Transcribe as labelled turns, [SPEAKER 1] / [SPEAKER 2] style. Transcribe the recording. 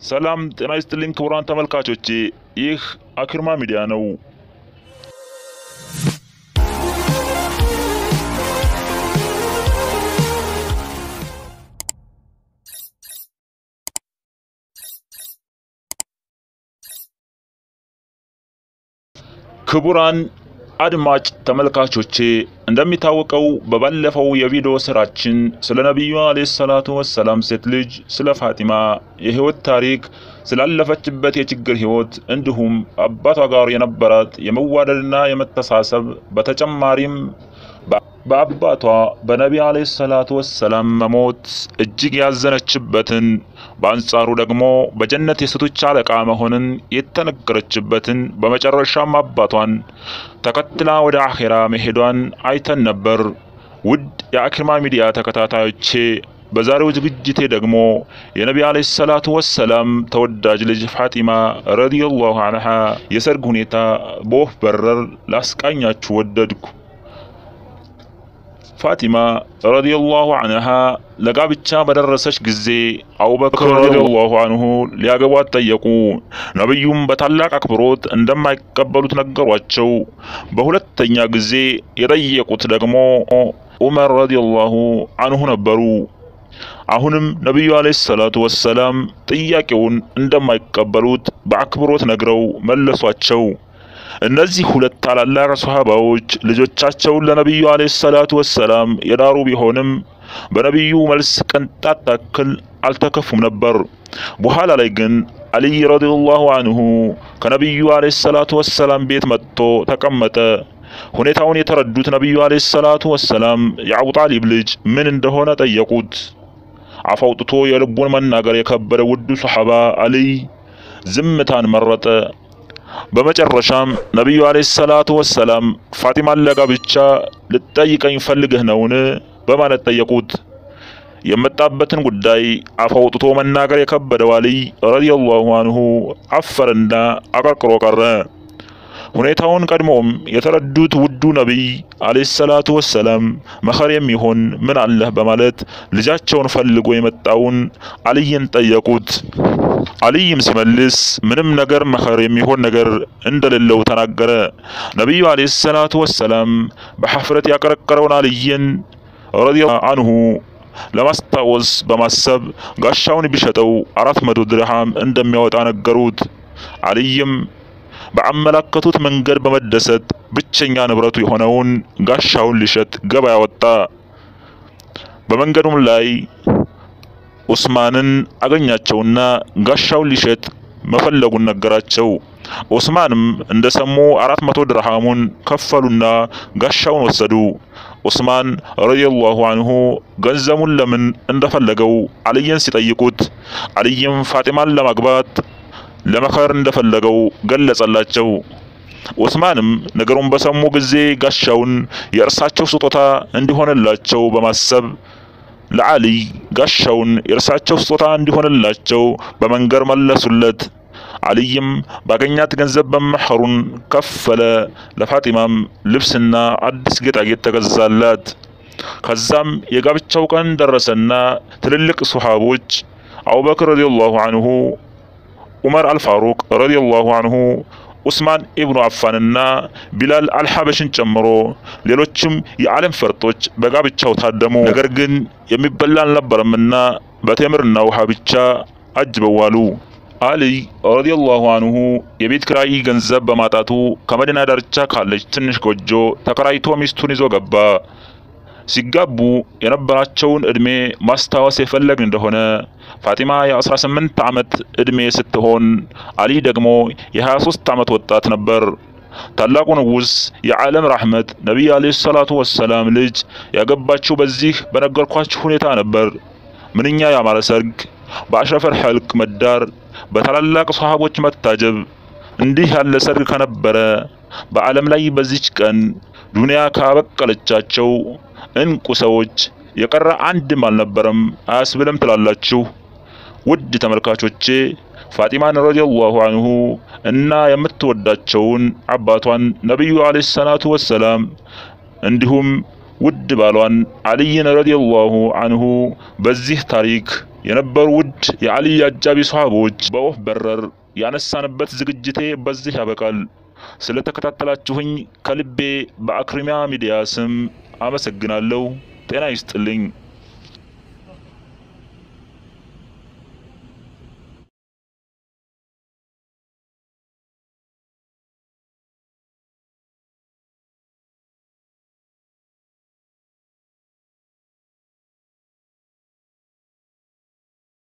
[SPEAKER 1] ሰላም ጤና ይስጥልኝ ክቡራን ተመልካቾቼ፣ ይህ አክርማ ሚዲያ ነው። ክቡራን አድማጭ ተመልካቾቼ እንደሚታወቀው በባለፈው የቪዲዮ ስራችን ስለ ነቢዩ አለይሂ ሰላቱ ወሰላም ሴት ልጅ ስለ ፋጢማ የህይወት ታሪክ ስላለፈችበት የችግር ህይወት እንዲሁም አባቷ ጋር የነበራት የመዋደድና የመተሳሰብ በተጨማሪም በአባቷ በነቢ አለይሂ ሰላቱ ወሰላም መሞት እጅግ ያዘነችበትን በአንጻሩ ደግሞ በጀነት የሴቶች አለቃ መሆንን የተነገረችበትን በመጨረሻም አባቷን ተከትላ ወደ አኼራ መሄዷን አይተን ነበር። ውድ የአክርማ ሚዲያ ተከታታዮቼ በዛሬው ዝግጅቴ ደግሞ የነቢ አለይሂ ሰላቱ ወሰላም ተወዳጅ ልጅ ፋጢማ ረዲየላሁ አንሃ የሰርግ ሁኔታ በወፍ በረር ላስቃኛችሁ ወደድኩ። ፋጢማ ረዲየላሁ አንሃ ለጋብቻ በደረሰች ጊዜ አቡበክር ረዲየላሁ አንሁ ሊያገቧት ጠየቁ። ነቢዩም በታላቅ አክብሮት እንደማይቀበሉት ነገሯቸው። በሁለተኛ ጊዜ የጠየቁት ደግሞ ዑመር ረዲየላሁ አንሁ ነበሩ። አሁንም ነቢዩ አለይሂ ሰላቱ ወሰላም ጥያቄውን እንደማይቀበሉት በአክብሮት ነግረው መለሷቸው። እነዚህ ሁለት ታላላቅ ሶሃባዎች ልጆቻቸውን ለነቢዩ አለይሂ ሰላቱ ወሰላም የዳሩ ቢሆንም በነቢዩ መልስ ቅንጣት ታክል አልተከፉም ነበር። በኋላ ላይ ግን አልይ ረዲየላሁ አንሁ ከነቢዩ አለይሂ ሰላቱ ወሰላም ቤት መጥቶ ተቀመጠ። ሁኔታውን የተረዱት ነቢዩ አለይሂ ሰላቱ ወሰላም የአቡ ጣሊብ ልጅ ምን እንደሆነ ጠየቁት። አፍ አውጥቶ የልቡን መናገር የከበደ ውዱ ሶሐባ አልይ ዝምታን መረጠ። በመጨረሻም ነቢዩ አለይሂ ሰላቱ ወሰላም ፋጢማን ለጋብቻ ልትጠይቀኝ ፈልገህ ነውን? በማለት ጠየቁት። የመጣበትን ጉዳይ አፍ አውጥቶ መናገር የከበደው አልይ ረዲየላሁ አንሁ አፈረና አቀርቅሮ ቀረ። ሁኔታውን ቀድሞም የተረዱት ውዱ ነቢይ አለይሂ ሰላቱ ወሰላም መኸር የሚሆን ምን አለህ በማለት ልጃቸውን ፈልጎ የመጣውን አልይን ጠየቁት። አልይም ሲመልስ ምንም ነገር መኸር የሚሆን ነገር እንደሌለው ተናገረ። ነቢዩ አለይሂ ሰላቱ ወሰላም በሐፍረት ያቀረቀረውን አልይን ረዲየላሁ አንሁ ለማስታወስ በማሰብ ጋሻውን ቢሸጠው አራት መቶ ድርሃም እንደሚያወጣ ነገሩት። አልይም በአመላከቱት መንገድ በመደሰት ብቸኛ ንብረቱ የሆነውን ጋሻውን ሊሸጥ ገበያ ወጣ። በመንገዱም ላይ ኡስማንን አገኛቸውና ጋሻውን ሊሸጥ መፈለጉን ነገራቸው። ኡስማንም እንደሰሙ አራት መቶ ድርሃሙን ከፈሉና ጋሻውን ወሰዱ። ኡስማን ረዲየላሁ አንሁ ገንዘቡን ለምን እንደፈለገው አልይን ሲጠይቁት አልይም ፋጢማን ለማግባት ለመኸር እንደፈለገው ገለጸላቸው። ኡስማንም ነገሩን በሰሙ ጊዜ ጋሻውን የእርሳቸው ስጦታ እንዲሆንላቸው በማሰብ ለአልይ ጋሻውን የእርሳቸው ስጦታ እንዲሆንላቸው በመንገር መለሱለት። አልይም ባገኛት ገንዘብ በመኸሩን ከፈለ። ለፋጢማም ልብስና አዲስ ጌጣጌጥ ተገዛላት። ከዛም የጋብቻው ቀን ደረሰና ትልልቅ ሱሐቦች አቡበክር ረዲየላሁ አንሁ ዑመር አልፋሩቅ ረዲየላሁ አንሁ ኡስማን ኢብኑ አፋንና ቢላል አልሐበሽን ጨምሮ ሌሎችም የዓለም ፈርጦች በጋብቻው ታደሙ። ነገር ግን የሚበላ አልነበረምና በቴምርና ውሃ ብቻ አጅበዋሉ። አልይ ረዲየላሁ አንሁ የቤት ኪራይ ገንዘብ በማጣቱ ከመዲና ዳርቻ ካለች ትንሽ ጎጆ ተከራይቶ ሚስቱን ይዞ ገባ። ሲጋቡ የነበራቸውን እድሜ ማስታወስ የፈለግን እንደሆነ ፋጢማ የ18 ዓመት እድሜ ስትሆን አሊ ደግሞ የ23 ዓመት ወጣት ነበር። ታላቁ ንጉስ የዓለም ራህመት ነቢይ አለይሂ ሰላቱ ወሰላም ልጅ ያገባችው በዚህ በነገርኳችሁ ሁኔታ ነበር። ምንኛ ያማረ ሰርግ! በአሽረፈል ሐልቅ መዳር፣ በታላላቅ ሶሃቦች መታጀብ። እንዲህ ያለ ሰርግ ከነበረ በዓለም ላይ በዚች ቀን ዱንያ ካበቀለቻቸው እንቁ ሰዎች የቀረ አንድም አልነበረም አያስብልም ትላላችሁ? ውድ ተመልካቾቼ ፋጢማን ረዲየላሁ አንሁ እና የምትወዳቸውን አባቷን ነቢዩ አለይሂ ሰላቱ ወሰላም እንዲሁም ውድ ባሏን አልይን ረዲየላሁ አንሁ በዚህ ታሪክ የነበሩ ውድ የአልይ አጃቢ ሰሃቦች በወፍ በረር ያነሳንበት ዝግጅቴ በዚህ ያበቃል። ስለተከታተላችሁኝ ከልቤ በአክሪሚያ ሚዲያ ስም አመሰግናለሁ። ጤና ይስጥልኝ።